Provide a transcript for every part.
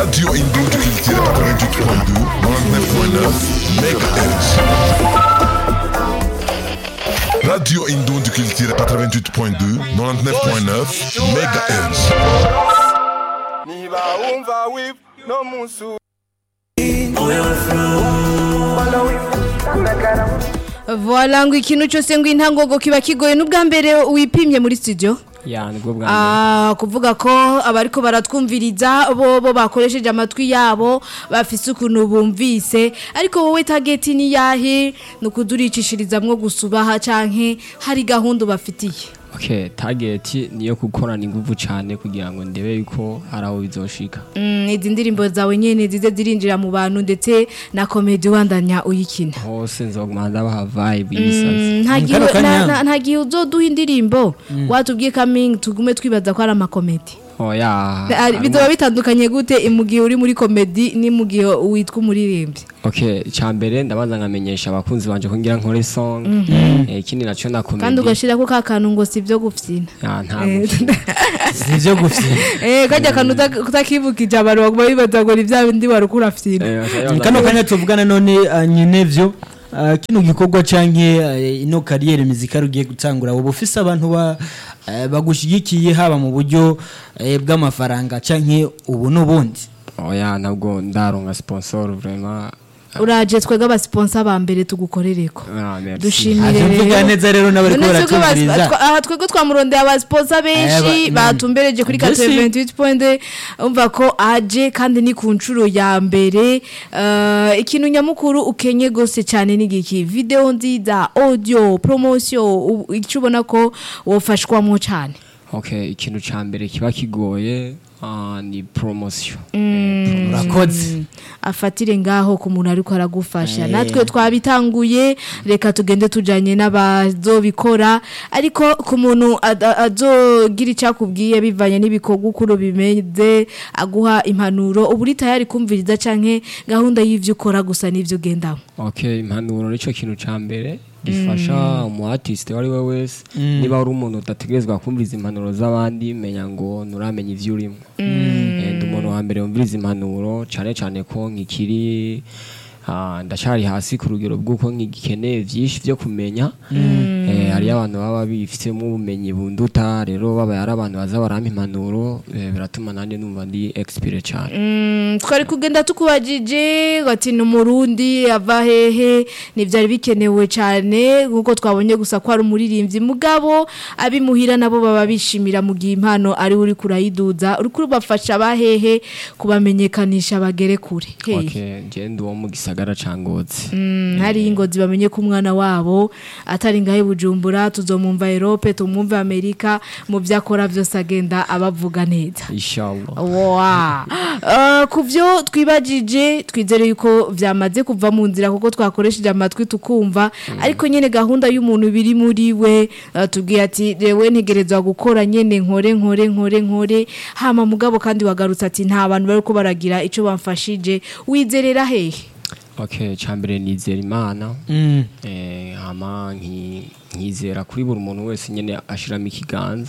Radio Indon du Culture 88.2, 99.9 MHz. Radio Indon du Culture 88.2, 99.9 MHz. niba wumva wip no musu Voilà ngo ikintu cyose ngo intangogo kiba kigoye n'ubwa mbere wipimye muri studio ya nibwo bwa mbere Ah, kuvuga ko abariko baratwumviriza bo bo bakoresheje amatwi yabo bafise ukuntu bumvise ariko wowe target ni yahe nukuduricishirizamwo gusubaha canke hari gahunda bafitiye okay target niyo gukorana ingufu cyane kugira ngo ndebe yuko hari aho bizoshika Mm, izi ndirimbo zawe nyene zize zirinjira mu bantu ndetse na comedy wandanya uyikina hose nzoguma ndabaha vibe y'isazi nta gihe kano kanya. na- na- nta gihe uzoduha indirimbo watubwiye coming tugume twibaza ko ari amakomedi oya Ari- bizoba bitandukanye gute mu gihe uri muri komedi ni mu gihe witwa umuririmbyi okay cyambere ndabanza nkamenyesha abakunzi banje ko ngira nkore song eh ikindi naco na kandi comedy ugashirako ka kantu ngo si ibyo gufyina ya nta Eh, si ibyo gufina eh kajya kantu uta- utakibukije abantu baguma bibaza ngo ni bya bindi wari ukurafyina kano kanya tuvugana none uh, nyine vyo uh, kino gikorwa canke uh, ino kariyeri muzika rugiye gutangura ubu ufise abantu ba uh, bagushigikiye haba mu buryo uh, bw'amafaranga canke ubu n'ubundi oya ntabwo ndaronka sponsor vraiment uraje twebwe abasiponsa ba mbere tugukorereko ah merci dushimire Ivyo mvuga rero neza rero n'abariko None twebwe bas- baratwumviriza twa- aha twebwe twamurondeye abasiponsa benshi Eh, ba- batumbereje kuri Mbese- 88 point umva ko aje kandi ni ku nshuro ya mbere Eh, ikintu nyamukuru ukenye gose cyane ni giki video nziza audio promotion u- icyo ubona ko wofashwamo cyane okay ikintu ca mbere kiba kigoye ah, ni promotion urakoze afatire ngaho ku muntu ariko aragufasha Eh. natwe twabitanguye reka tugende tujanye n'abazobikora ariko ku muntu ada- azogira icyakubwiye bivanye n'ibikorwa uko bimeze aguha impanuro uba uri tayari kumviriza canke gahunda y'ivyo ukora gusa n'ivyo ugendamo okay impanuro nico kintu ca mbere gifasha umu artist wari we wese niba uri umuntu udategerezwa kumviriza impanuro z'abandi menya ngo nuramenya ivyo urimo Eh, ndi umuntu wa mbere wumviriza impanuro cane cane ko nkikiri ah, ndacari hasi ku rugero bw'uko nkigikeneye vyinshi vyo kumenya Eh, hariyo abantu baba bifitemo ubumenyi bunduta rero babaye ari abantu baza barampa impanuro eh, biratuma nanjye numva ndi expire cane Mm, twari kugenda tukubajije ati ni umurundi ava hehe ntibyari bikenewe cyane nk'uko twabonye gusa ko ari umuririmbyi mugabo abimuhira nabo baba bishimira mu gihe impano ari uri kurayiduza uri kubafasha abahehe kubamenyekanisha bagere kure Hehe. okay nje ndi uwo mu gisagara ca ngozi Mm, hari ingozi bamenye ko umwana wabo atari ngahe bujumbura tuzomumva Europe tumumve Amerika mu byo akora byose agenda abavuga neza inshallah Wow. Uh, ku byo twibagije twizere yuko byamaze kuva mu nzira kuko twakoresheje amatwi tukumva ariko nyine gahunda y'umuntu biri muri we uh, tubwiye ati rewe ntegerezwa gukora nyine nkore nkore nkore nkore hama mugabo kandi wagarutse ati nta bantu bari ko baragira icyo bamfashije wizerera hehe okay cambere nizera imana Mm. eh hama nki nkizera kuri buri muntu wese nyene ashiramo ikiganza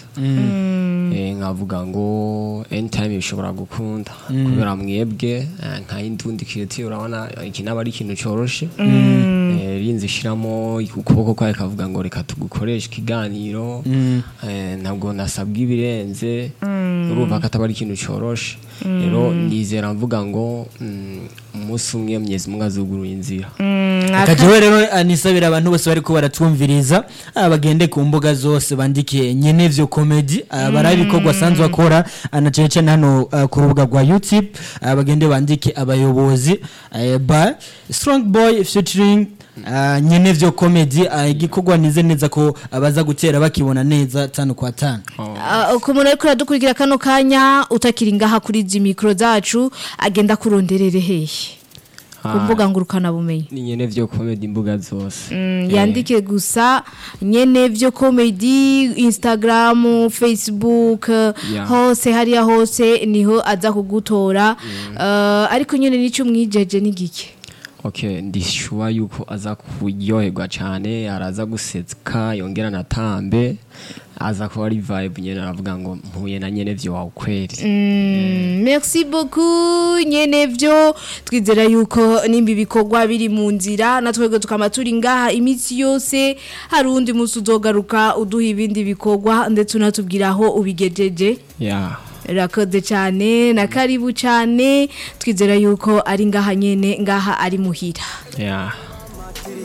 eh nkavuga ngo anytime bishobora gukunda kubera mwebwe eh, nka indundi kireti urabona iki naba ari ikintu coroshe eh rinzi shiramo ukuboko kwawe kavuga ngo reka tugukoreshe ikiganiro eh ntabwo nasabwa ibirenze urumva ko ataba ari ikintu coroshe rero nizera mvuga ngo mm, umunsi umwe mnyezi mungu azugurura inzira akajewe rero anisabira abantu bose bariko baratwumviriza ah, bagende ku mbuga zose bandike nyene vyo comedy ah, barabe ibikorwa asanzwe akora ah, na cane cane hano ah, ku rubuga rwa youtube ah, bagende bandike abayobozi eh, ba strong boy featuring ah, nyene vyo comedy ah, igikorwa nize neza ko abaza gutera bakibona neza tano kwa tano Uh, ku muntu ariko aradukurikira kano kanya utakiri ngaha kuri izi mikoro zacu agenda kuronderere hehe ku Ah. mbuga ngurukanabumenyi ni nyene vyo comedy imbuga zose Mm, yandike gusa nyene vyo comedy instagram facebook Yeah. hose hariya hose niho aza kugutora Uh, ariko nyene nicyo mwijeje n'igiki okay ndishuwa yuko aza kuryoherwa cyane araza guseka yongera natambe aza kuba ari vibe nyene aravuga ngo mpuye na nyene vyo wawe kweri Mm, merci beaucoup nyene vyo twizera yuko nimba ibikorwa biri mu nzira natwebwe tukaba turi ngaha iminsi yose hari uwundi munsi uzogaruka uduha ibindi bikorwa ndetse unatubwira aho ubigejeje yeah rakoze cyane na karibu cyane twizera yuko ari ngaha nyene ngaha ari muhira yeah